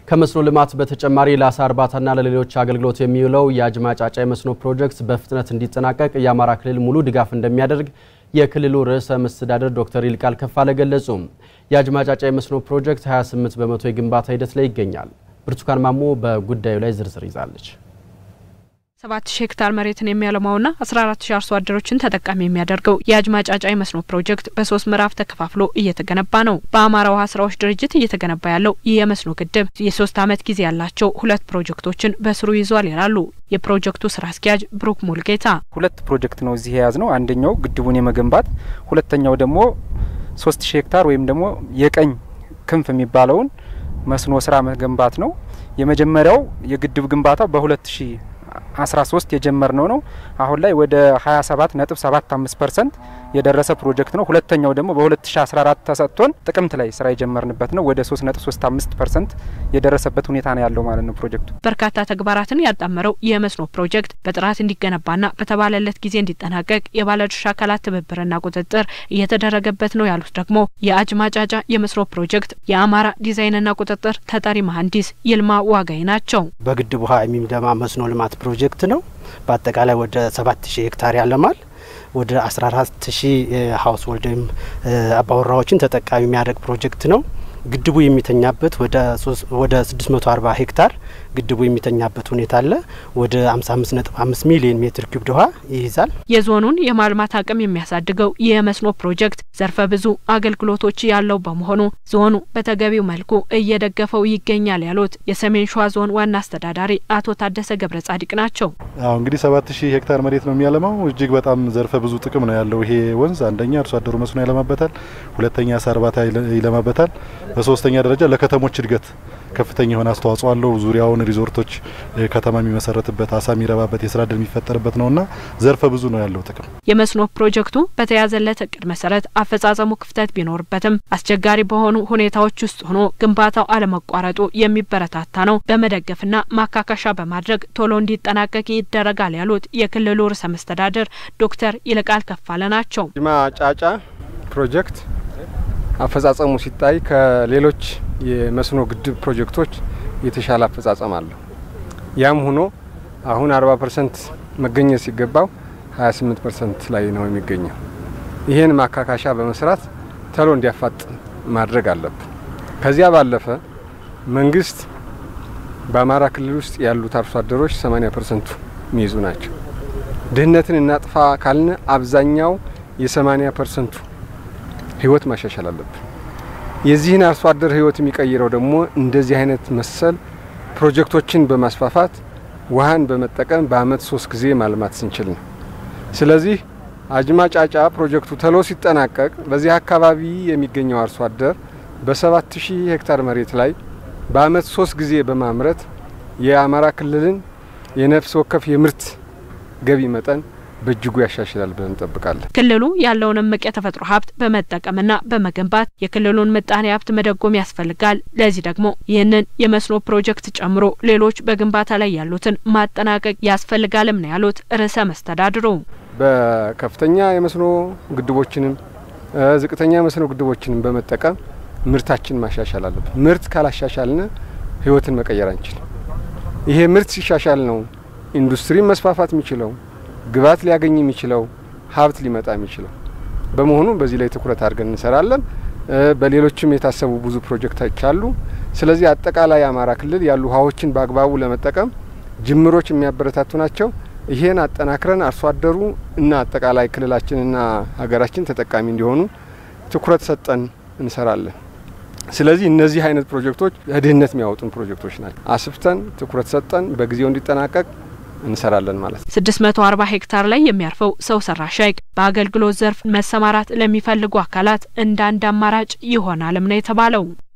ከመስኖ ልማት በተጨማሪ ለአሳ እርባታና ለሌሎች አገልግሎት የሚውለው የአጅማ ጫጫ የመስኖ ፕሮጀክት በፍጥነት እንዲጠናቀቅ የአማራ ክልል ሙሉ ድጋፍ እንደሚያደርግ የክልሉ ርዕሰ መስተዳደር ዶክተር ይልቃል ከፋለ ገለጹ። የአጅማ ጫጫ የመስኖ ፕሮጀክት 28 በመቶ የግንባታ ሂደት ላይ ይገኛል። ብርቱካን ማሞ በጉዳዩ ላይ ዝርዝር ይዛለች። ሰባት ሺህ ሄክታር መሬትን የሚያለማውና አስራ አራት ሺህ አርሶ አደሮችን ተጠቃሚ የሚያደርገው የአጅማ ጫጫ የመስኖ ፕሮጀክት በሶስት ምዕራፍ ተከፋፍሎ እየተገነባ ነው። በአማራ ውሃ ስራዎች ድርጅት እየተገነባ ያለው ይህ የመስኖ ግድብ የሶስት ዓመት ጊዜ ያላቸው ሁለት ፕሮጀክቶችን በስሩ ይዟል ይላሉ የፕሮጀክቱ ስራ አስኪያጅ ብሩክ ሙልጌታ። ሁለት ፕሮጀክት ነው እዚህ የያዝ ነው። አንደኛው ግድቡን የመገንባት ሁለተኛው ደግሞ ሶስት ሺህ ሄክታር ወይም ደግሞ የቀኝ ክንፍ የሚባለውን መስኖ ስራ መገንባት ነው። የመጀመሪያው የግድብ ግንባታው በሁለት ሺህ 13 የጀመርነው ነው። አሁን ላይ ወደ 27.75 ፐርሰንት የደረሰ ፕሮጀክት ነው። ሁለተኛው ደግሞ በ2014 ተሰጥቶን ጥቅምት ላይ ስራ የጀመርንበት ነው። ወደ 3.35 ፐርሰንት የደረሰበት ሁኔታ ነው ያለው ማለት ነው ፕሮጀክቱ። በርካታ ተግባራትን ያጣመረው የመስኖ ፕሮጀክት በጥራት እንዲገነባና በተባለለት ጊዜ እንዲጠናቀቅ የባለድርሻ አካላት ትብብርና ቁጥጥር እየተደረገበት ነው ያሉት ደግሞ የአጅማ ጫጫ የመስኖ ፕሮጀክት የአማራ ዲዛይንና ቁጥጥር ተጠሪ መሀንዲስ ይልማ ዋጋይ ናቸው። በግድብ ውሃ የሚደማ መስኖ ልማት ፕሮጀክት ነው። በአጠቃላይ ወደ ሰባት ሺህ ሄክታር ያለማል። ወደ 14 ሺህ ሀውስ ሆልድ ወይም አባወራዎችን ተጠቃሚ የሚያደርግ ፕሮጀክት ነው። ግድቡ የሚተኛበት ወደ 640 ሄክታር ግድቡ የሚተኛበት ሁኔታ አለ። ወደ 55.5 ሚሊዮን ሜትር ኪዩብ ውሃ ይይዛል። የዞኑን የማልማት አቅም የሚያሳድገው የመስኖ ፕሮጀክት ዘርፈ ብዙ አገልግሎቶች ያለው በመሆኑ ዞኑ በተገቢው መልኩ እየደገፈው ይገኛል ያሉት የሰሜን ሸዋ ዞን ዋና አስተዳዳሪ አቶ ታደሰ ገብረ ጻዲቅ ናቸው። አሁ እንግዲህ 7000 ሄክታር መሬት ነው የሚያለማው። እጅግ በጣም ዘርፈ ብዙ ጥቅም ነው ያለው ይሄ ወንዝ። አንደኛ አርሶ አደሩ መስኖ ያለማበታል፣ ሁለተኛ አሳ እርባታ ይለማበታል፣ በሶስተኛ ደረጃ ለከተሞች እድገት ከፍተኛ የሆነ አስተዋጽኦ አለው። ዙሪያውን ሪዞርቶች ከተማ የሚመሰረትበት አሳ የሚረባበት የስራ እድል የሚፈጠርበት ነውና ዘርፈ ብዙ ነው ያለው ጥቅም። የመስኖ ፕሮጀክቱ በተያዘለት እቅድ መሰረት አፈጻጸሙ ክፍተት ቢኖርበትም አስቸጋሪ በሆኑ ሁኔታዎች ውስጥ ሆኖ ግንባታው አለመቋረጡ የሚበረታታ ነው። በመደገፍና ማካካሻ በማድረግ ቶሎ እንዲጠናቀቅ ይደረጋል ያሉት የክልሉ ርዕሰ መስተዳድር ዶክተር ይልቃል ከፋለ ናቸው። አጅማ ጫጫ ፕሮጀክት አፈጻጸሙ ሲታይ ከሌሎች የመስኖ ግድብ ፕሮጀክቶች የተሻለ አፈጻጸም አለው። ያም ሆኖ አሁን 40 ፐርሰንት መገኘት ሲገባው 28 ፐርሰንት ላይ ነው የሚገኘው። ይህን ማካካሻ በመስራት ተሎ እንዲያፋጥ ማድረግ አለብን። ከዚያ ባለፈ መንግስት በአማራ ክልል ውስጥ ያሉት አርሶ አደሮች 80 ፐርሰንቱ የሚይዙ ናቸው። ድህነትን እናጥፋ ካልን አብዛኛው የ80 ፐርሰንቱ ህይወት ማሻሻል አለብን። የዚህን አርሶ አደር ህይወት የሚቀይረው ደግሞ እንደዚህ አይነት መሰል ፕሮጀክቶችን በማስፋፋት ውሃን በመጠቀም በአመት ሶስት ጊዜ ማልማት ስንችል ነው። ስለዚህ አጅማ ጫጫ ፕሮጀክቱ ተሎ ሲጠናቀቅ በዚህ አካባቢ የሚገኘው አርሶ አደር በሰባት ሺህ ሄክታር መሬት ላይ በአመት ሶስት ጊዜ በማምረት የአማራ ክልልን የነፍስ ወከፍ የምርት ገቢ መጠን በእጅጉ ያሻሽላል ብለን እንጠብቃለን። ክልሉ ያለውን እምቅ የተፈጥሮ ሀብት በመጠቀምና በመገንባት የክልሉን ምጣኔ ሀብት መደጎም ያስፈልጋል። ለዚህ ደግሞ ይህንን የመስኖ ፕሮጀክት ጨምሮ ሌሎች በግንባታ ላይ ያሉትን ማጠናቀቅ ያስፈልጋልም ነው ያሉት ርዕሰ መስተዳድሩ። በከፍተኛ የመስኖ ግድቦችንም ዝቅተኛ የመስኖ ግድቦችንም በመጠቀም ምርታችን ማሻሻል አለብን። ምርት ካላሻሻልን ህይወትን መቀየር አንችልም። ይሄ ምርት ሲሻሻል ነው ኢንዱስትሪን መስፋፋት የሚችለው ግብዓት ሊያገኝ የሚችለው ሀብት ሊመጣ የሚችለው በመሆኑ በዚህ ላይ ትኩረት አድርገን እንሰራለን። በሌሎችም የታሰቡ ብዙ ፕሮጀክቶች አሉ። ስለዚህ አጠቃላይ አማራ ክልል ያሉ ውሃዎችን በአግባቡ ለመጠቀም ጅምሮች የሚያበረታቱ ናቸው። ይሄን አጠናክረን አርሶ አደሩ እና አጠቃላይ ክልላችንና ሀገራችን ተጠቃሚ እንዲሆኑ ትኩረት ሰጠን እንሰራለን። ስለዚህ እነዚህ አይነት ፕሮጀክቶች ድህነት የሚያወጡን ፕሮጀክቶች ናቸው። አስፍተን ትኩረት ሰጠን በጊዜው እንዲጠናቀቅ እንሰራለን ማለት ነው። 640 ሄክታር ላይ የሚያርፈው ሰው ሰራሽ ሐይቅ በአገልግሎት ዘርፍ መሰማራት ለሚፈልጉ አካላት እንደ አንድ አማራጭ ይሆናልም ነው የተባለው።